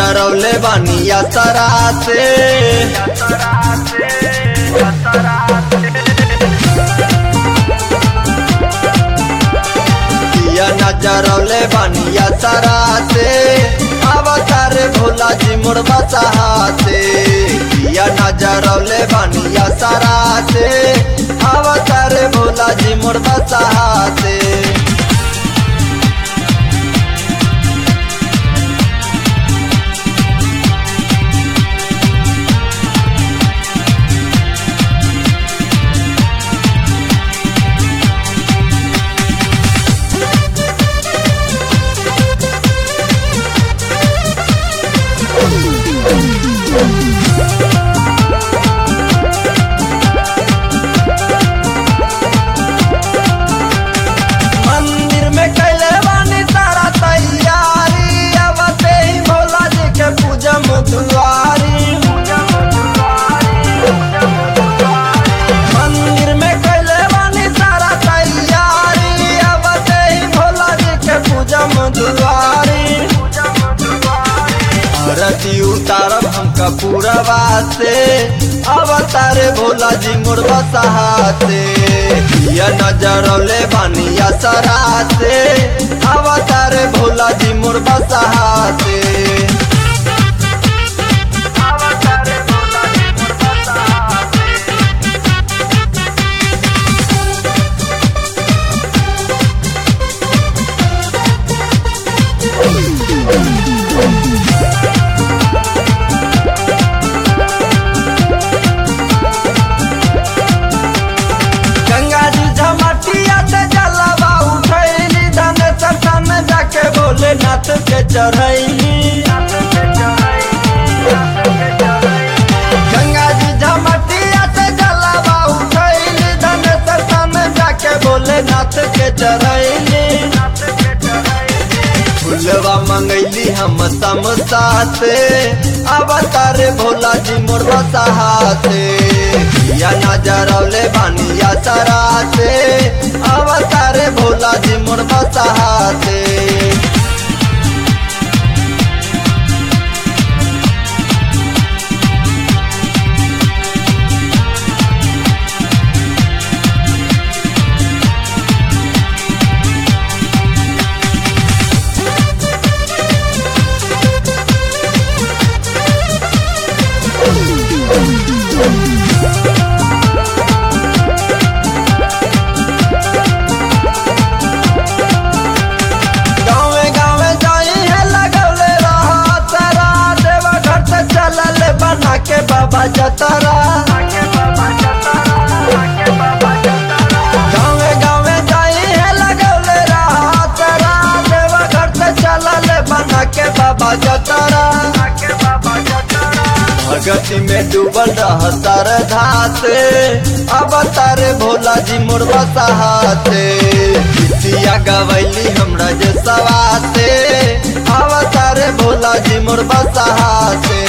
नजरौले बानिया सरा से किया नजरौले बानिया सरा से अवतार भोला जी मुर्गा सहाते किया नजरौले बानिया सरा से अवतार भोला जी मुर्गा सहाते मंदिर में कैले बानी तारा तैयारी अब ते ही भोला जी के पूजा मुदुआरी मंदिर में कैले बानी तारा तैयारी अब ते ही भोला जी के पूजा मुदुआरी आरती उतारब हमका पूरा बाते अवतारे भोला जी मुर्गा सहाते ये नजरौले बानिया सराते अवतारे भोला जी मुर्गा सहाते गंगा जी झमटिया से जलवा उठैली धन सत्ता में जाके बोले नाथ के चढ़ैली गंगा जी झमटिया से जलवा उठैली धन सत्ता में जाके बोले नाथ के चढ़ैली फुलवा मंगैली हम समसाते अवतार भोला जी मोरवा सहाते या नजरौले बानिया सराते अवतार भोला जी मोरवा सहाते गाँवे गाँवे जाई है लगौले रहा तारा देवा घर से चलल बना के बाबा जतरा गाँवे गाँवे जाई है लगौले रहा तारा देवा घर से चलल बना के बाबा जतरा भगति में डूबल रह तर धाते अब तारे भोला जी मुर्गा सहाते गीतिया गवैली हमरा जे सवाते अब तारे भोला जी मुर्गा सहाते